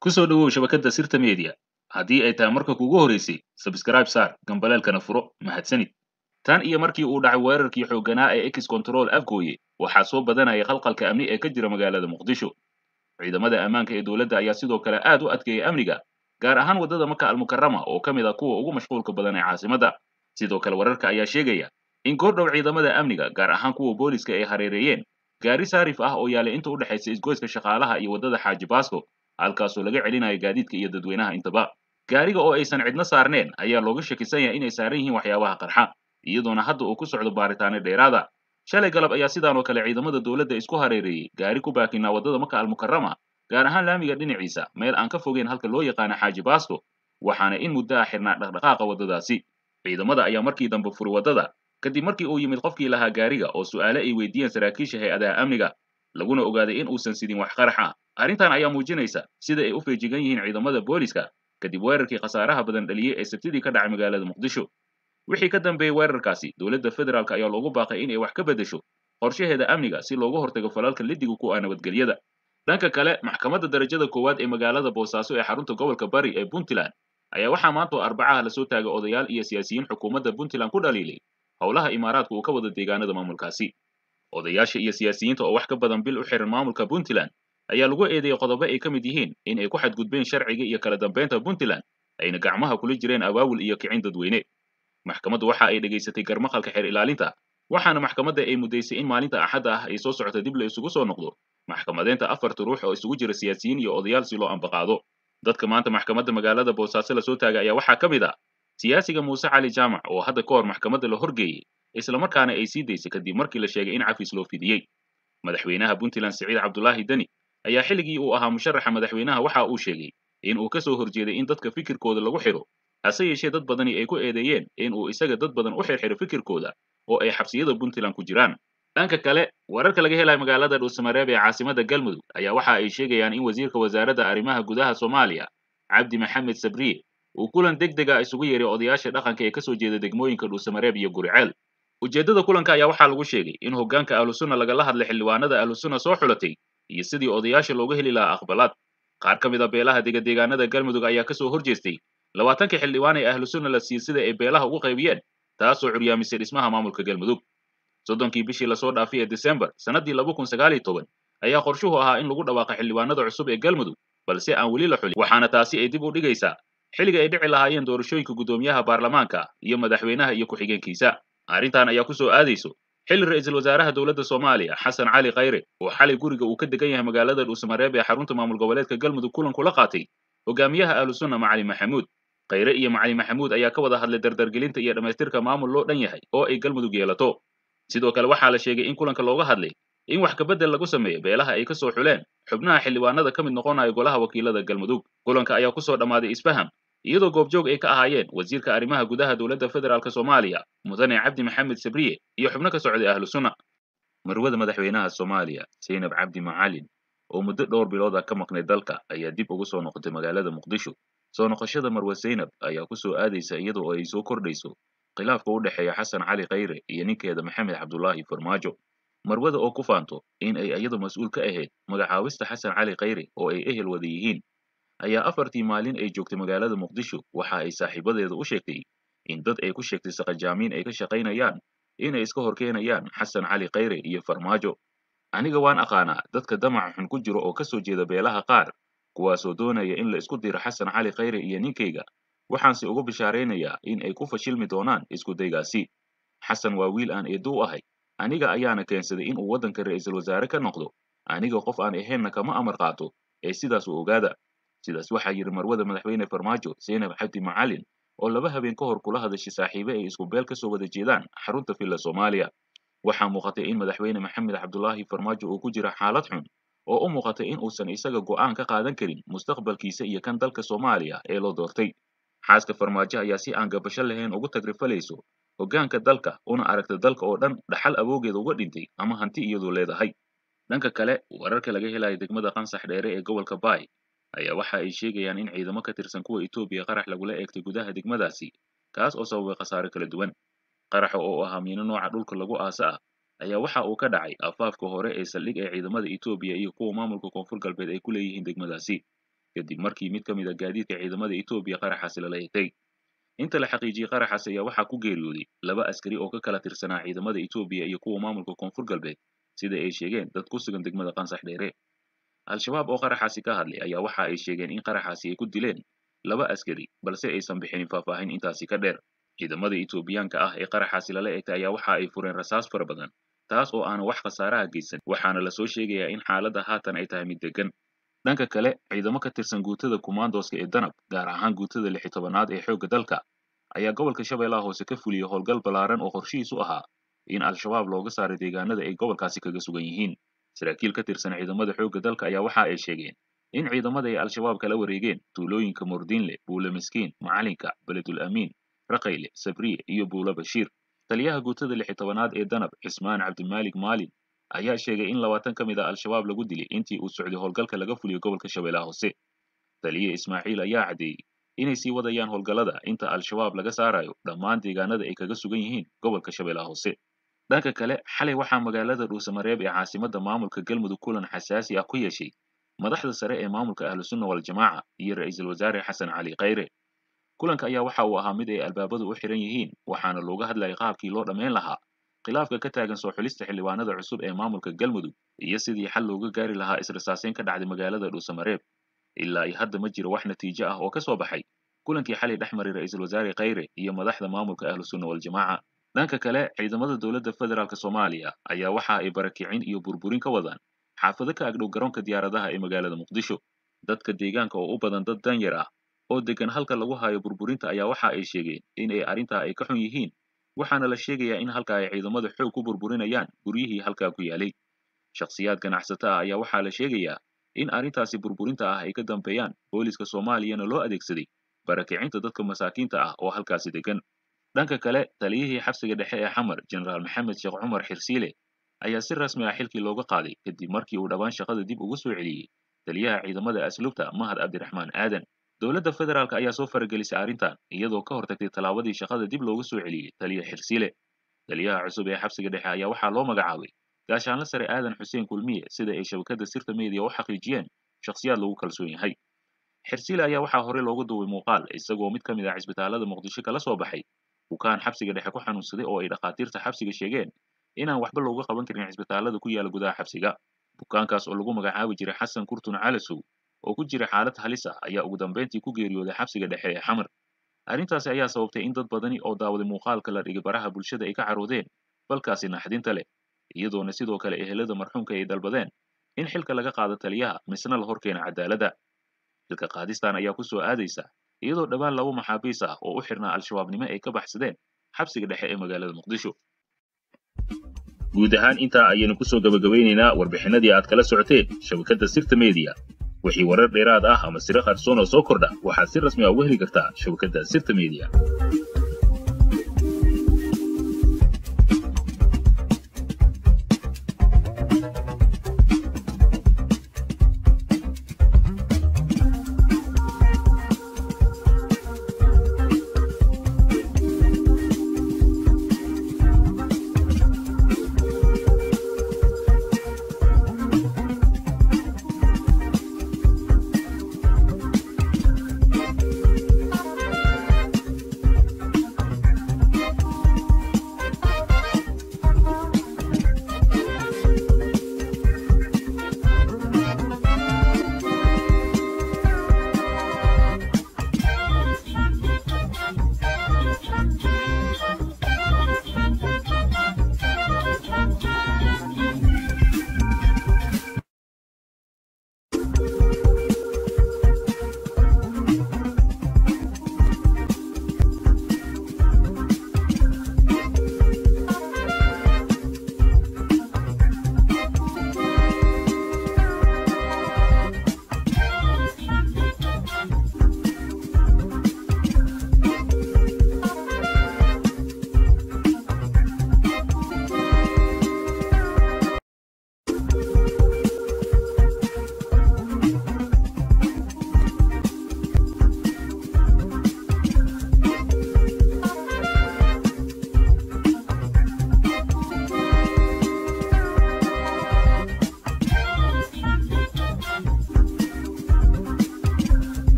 ku soo dhowow shabakadda sirta media haddii ay tahay marka kuugu horeysay sabskraib saar gambaleelkana furo mahadsanid tan iyo markii uu dhacay weerarkii xoogganaa ee ex control afgooye waxaa soo badanayay khalqalka amni ee ka jira magaalada muqdisho ciidamada ammaanka ee dowladda ayaa sidoo kale aad u adkeeyay amniga gaar ahaan waddada maka almukarama oo ka mid ah kuwa ugu mashquulka badan ee caasimadda sidoo kale wararka ayaa sheegaya in goordhow ciidamada amniga gaar ahaan kuwa booliska ay hareereeyeen gaari saarif ah oo yaalay inta u dhexaysa isgoyska shaqaalaha iyo waddada xaaji baasko halkaasoo laga celinayo gaadiidka iyo dadweynaha intaba gaariga oo aysan cidno saarneen ayaa looga shakisan yahay inay saaran yihiin waxyaabaha qarxa iyadoona hadda uu ku socdo baaritaano dheeraada shalay galab ayaa sidaan oo kale ciidamada dowladda isku hareereeyey gaari ku baakinaa waddada maka almukarama gaar ahaan laamiga dhinaciisa meel aan ka fogeyn halka loo yaqaano xaaji baasko waxaana in muddo ah xirnaa dhaqdhaqaaqa waddadaasi ciidamada ayaa markii dambe furay waddada kadib markii uu yimid qofkii lahaa gaariga oo su'aale ay weydiiyeen saraakiisha hay-adaha amniga laguna ogaaday in uusan sidin wax qarax ah arrintan ayaa muujinaysa sida ay u feejigan yihiin ciidamada booliska kadib weerarkii khasaaraha badan dhaliyey ee sabtidii ka dhacay magaalada muqdisho wixii ka dambeeyey weerarkaasi dowladda federaalk ayaa loogu baaqay inay wax ka beddesho qorshaheeda amniga si looga hortago falalka lidiga ku ah nabadgelyada dhanka kale maxkamadda darajada koowaad ee magaalada boosaaso ee xarunta gobolka bari ee puntland ayaa waxaa maanta oo arbacaha lasoo taagay odayaal iyo siyaasiyiin xukuumadda puntland ku dhaliilay howlaha imaaraadka uu ka wada deegaanada maamulkaasi odayaasha iyo siyaasiyiinta oo wax ka badan bil u xiran maamulka puntland ayaa lagu eedeeyey qodobo ay ka mid yihiin in ay ku xadgudbeen sharciga iyo kala dambeynta puntland ayna gacmaha kula jireen abaawul iyo kicin dadweyne maxkamaddu waxa ay dhegaysatay garmaqalka xeer ilaalinta waxaana maxkamadda ay muddaysay in maalinta axadda ah ay soo socota dib la isugu soo noqdo maxkamadeynta afarta ruux oo isugu jira siyaasiyiin iyo odayaal si loo ambaqaado dadka maanta maxkamadda magaalada boosaaso lasoo taagay ayaa waxaa ka mid ah siyaasiga muuse cali jaamac oo hadda ka hor maxkamadda la horgeeyey islamarkaana ay sii daysay kadib markii la sheegay in cafis loo fidiyey madaxweynaha puntland siciid cabdulaahi deni ayaa xilligii uu ahaa musharaxa madaxweynaha waxa uu sheegay in uu ka soo horjeeday in dadka fikirkooda lagu xidho hase yeeshee dad badani ay ku eedeeyeen in uu isaga dad badan u xirxiro fikirkooda oo ay xabsiyada puntland ku jiraan dhanka kale wararka laga helayo magaalada dhuusamareeb ee caasimadda galmudug ayaa waxa ay sheegayaan in wasiirka wasaaradda arrimaha gudaha soomaaliya cabdi maxamed sabriye uu kulan deg dega isugu yeeray odayaasha dhaqanka ee kasoo jeeda degmooyinka dhuusamareeb iyo guriceel ujeeddada kulanka ayaa waxaa lagu sheegay in hoggaanka ahlusunna lagala hadlay xildhibaanada ahlusunna soo xulatay iyo sidii odayaasha looga heli lahaa aqbalaad qaar ka mid a beelaha degadeegaanada galmudug ayaa kasoo horjeestay labaatankii xildhibaan ee ahlusunna la siiyey sida ay beelaha ugu qaybiyeen taasoo curyaamisay dhismaha maamulka galmudug soddonkii bishii lasoo dhaafay ee desembar sannaddii laba kun sagaal iyo toban ayaa qorshuhu ahaa in lagu dhawaaqa xildhibaanada cusub ee galmudug balse aan weli la xulin waxaana taasi ay dib u dhigaysaa xilliga ay dhici lahaayeen doorashooyinka guddoomiyaha baarlamaanka iyo madaxweynaha iyo ku-xigeenkiisa arrintan ayaa ku soo aadayso xilli ra'iisul wasaaraha dowladda soomaaliya xasan cali khayre oo xalay guriga uu ka degan yahay magaalada dhuusamareeb ee xarunta maamul goboleedka galmudug kulan kula qaatay hogaamiyaha ahlusunna macali maxamuud khayre iyo macali maxamuud ayaa ka wada hadlay dardargelinta iyo dhammaystirka maamul loo dhan yahay oo ay galmudug yeelato sidoo kale waxaa la sheegay in kulanka looga hadlay in wax kabedel lagu sameeyo beelaha ay ka soo xuleen xubnaha xildhibaanada ka mid noqonaya golaha wakiilada galmudug kulanka ayaa ku soo dhammaaday isfaham iyadoo goobjoog ay ka ahaayeen wasiirka arrimaha gudaha dowladda federaalk soomaaliya mudane cabdi maxamed sabriye iyo xubno ka socday ahlu sunna marwada madaxweynaha soomaaliya zaynab cabdi macalin oo muddo dhowr bilood ah ka maqnay dalka ayaa dib ugu soo noqotay magaalada muqdisho soo noqoshada marwe zaynab ayaa ku soo aadaysa iyadoo ay soo kordhayso khilaafka u dhexeeya xasan cali khayre iyo ninkeeda maxamed cabdulaahi farmaajo marwada oo ku faanto in ay iyadu mas-uul ka ahayd magacaawista xasan cali khayre oo ay ehel wada yihiin ayaa afartii maalin ay joogtay magaalada muqdisho waxa ay saaxiibadeeda u sheegtay in dad ay ku sheegtay saqajaamiin ay ka shaqaynayaan inay iska hor keenayaan xasan cali khayre iyo farmaajo aniga waan aqaanaa dadka damaca xun ku jiro oo ka soo jeeda beelaha qaar kuwaasoo doonaya in la isku diro xasan cali khayre iyo ninkayga waxaanse ugu bishaaraynayaa in ay ku fashilmi doonaan iskudaygaasi xasan waa wiil aan eedo u ahay aniga ayaana keensaday in uu waddanka ra'iisul wasaare ka noqdo aniga qof aan ahaynna kama amar qaato ee sidaas u ogaada sidaas waxaa yidhi marwada madaxweyne farmaajo zaynab cabdi macalin oo laba habeen ka hor kula hadashay saaxiibe ay isku beel ka soo wada jeedaan xarunta villa soomaaliya waxaa muuqatay in madaxweyne maxamed cabdulaahi farmaajo uu ku jira xaalad xun oo u muuqatay in uusan isaga go'aan ka qaadan karin mustaqbalkiisa iyo kan dalka soomaaliya ee loo doortay xaaska farmaajo ayaa si aan gabasho lahayn ugu tagrifalayso hoggaanka dalka una aragta dalka oo dhan dhaxal awoogeeda uga dhintay ama hanti iyadoo leedahay dhanka kale wararka laga helayo degmada qansax dheere ee gobolka baay ayaa waxa ay sheegayaan in ciidamo ka tirsan kuwa Itoobiya qarax lagula eegtay gudaha degmadaasi kaas oo sababay khasaare kala duwan qaraxa oo ahaa miino nooca dhulka lagu aasa ah ayaa waxa uu ka dhacay afaafka hore ee saldhig ee ciidamada Itoobiya iyo kuwa maamulka koonfur galbeed ay ku leeyihiin degmadaasi kadib markii mid ka mid a gaadiidka ciidamada etoobiya qaraxaasi lala eegtay inta la xaqiijiyey qaraxaas ayaa waxaa ku geeriyooday laba askari oo ka kala tirsanaa ciidamada etoobiya iyo kuwa maamulka koonfur galbeed sida ay sheegeen dad ku sugan degmada qansax dheere al-shabaab oo qaraxaasi ka hadlay ayaa waxa ay sheegeen in qaraxaasi ay ku dileen laba askari balse aysan bixinin faahfaahin intaasi ka dheer ciidamada etoobiyaanka ah ee qaraxaasi lala eegtay ayaa waxa ay fureen rasaas fara badan taas oo aanan wax khasaaraha geysan waxaana lasoo sheegayaa in xaaladda haatan ay tahay mid degan dhanka kale ciidamo ka tirsan guutada kumaandooska ee danab gaar ahaan guutada lixi tobanaad ee xoogga dalka ayaa gobolka shabeellaha hoose ka fuliyey howlgal ballaaran oo qorshihiisu ahaa in al-shabaab looga saaray deegaanada ay gobolkaasi kaga sugan yihiin saraakiil ka tirsan ciidamada xoogga dalka ayaa waxa ay sheegeen in ciidamada ay al-shabaab kala wareegeen tuulooyinka murdiinle buule miskiin macalinka beledul amiin raqayle sabriye iyo buulo bashiir taliyaha guutada lixi tobanaad ee danab cismaan cabdimaalik maalin ayaa sheegay in labaatan ka mid a al-shabaab lagu dilay intii uu socday howlgalka laga fuliyo gobolka shabeellaha hoose taliye ismaaciil ayaa caddeeyey inay sii wadayaan howlgallada inta al-shabaab laga saarayo dhammaan deegaanada ay kaga sugan yihiin gobolka shabeellaha hoose dhanka kale xalay waxaa magaalada dhuusamareeb ee caasimadda maamulka galmudug kulan xasaasi ah ku yeeshay madaxda sare ee maamulka ahlusunna waljamaaca iyo ra'iisul wasaare xasan cali khayre kulanka ayaa waxa uu ahaa mid ay albaabadu u xiran yihiin waxaana looga hadlayay qaabkii loo dhammayn lahaa khilaafka ka taagan soo xulista xildhibaanada cusub ee maamulka galmudug iyo sidii xal looga gaari lahaa israsaaseyn ka dhacday magaalada dhuusamareeb ilaa iyo hadda ma jiro wax natiijo ah oo ka soo baxay kulankii xalay dhex maray ra'iisul wasaare khayre iyo madaxda maamulka ahlusunna waljamaaca dhanka kale ciidamada dowladda federaalk soomaaliya ayaa waxa ay barakicin iyo burburin ka wadaan xaafado ka agdhow garoonka diyaaradaha ee magaalada muqdisho dadka deegaanka oo u badan dad danyar ah oo degan halka lagu hayo burburinta ayaa waxa ay sheegeen in ay arrintaa ay ka xun yihiin waxaana la sheegayaa in halka ay ciidamada xoog ku burburinayaan guryihii halkaa ku yaalay shakhsiyaad ganacsata ah ayaa waxaa la sheegayaa in arrintaasi burburinta ah ay ka dambeeyaan booliska soomaaliyana loo adeegsaday barakicinta dadka masaakiinta ah oo halkaasi degan dhanka kale taliyihii xabsiga dhexe ee xamar jenaraal maxamed sheekh cumar xirsiile ayaa si rasmi ah xilkii looga qaaday kadib markii uu dhowaan shaqada dib ugu soo celiyey taliyaha ciidamada asluubta mahad cabdiraxmaan aadan dowladda federaalk ayaa soo faragelisay arrintan iyadoo ka hortagtay tallaabadii shaqada dib loogu soo celiyey taliya xirsiile taliyaha cusub ee xabsiga dhexe ayaa waxaa loo magacaabay gaashaanle sare aadan xuseen kulmiye sida ay shabakadda sirta meediya u xaqiijiyeen shakhsiyaad lagu kalsoon yahay xirsiile ayaa waxaa horey loogu duubay muuqaal isagoo mid ka mid ah cisbitaalada muqdisho kala soo baxay bukaan xabsiga dhexe ku xanuunsaday oo ay dhakhaatiirta xabsiga sheegeen inaan waxba looga qaban karin cisbitaalada ku yaala gudaha xabsiga bukaankaas oo lagu magacaabi jiray xasan kurtun calasow oo ku jira xaalad halis ah ayaa ugu dambayntii ku geeriyooday xabsiga dhexe ee xamar arrintaasi ayaa sababtay in dad badani oo daawaday muuqaalka la dhigay baraha bulshada ay ka caroodeen balkaasi naxdinta leh iyadoona sidoo kale ehelada marxuumka ay dalbadeen in xilka laga qaado taliyaha misna la horkeena cadaaladda xilka qaadistan ayaa ku soo aadaysa iyadoo dhowaan laba maxaabiis ah oo u xirnaa al-shabaabnimo ay ka baxsadeen xabsiga dhexe ee magaalada muqdisho guud ahaan intaa ayaynu ku soo gabagabaynaynaa warbixinadii aad kala socoteen shabakadda sirta meediya wixii warar dheeraad ah ama siro qarsoon oo soo kordha waxaad si rasmi ah uga heli kartaa shabakadda sirta meediya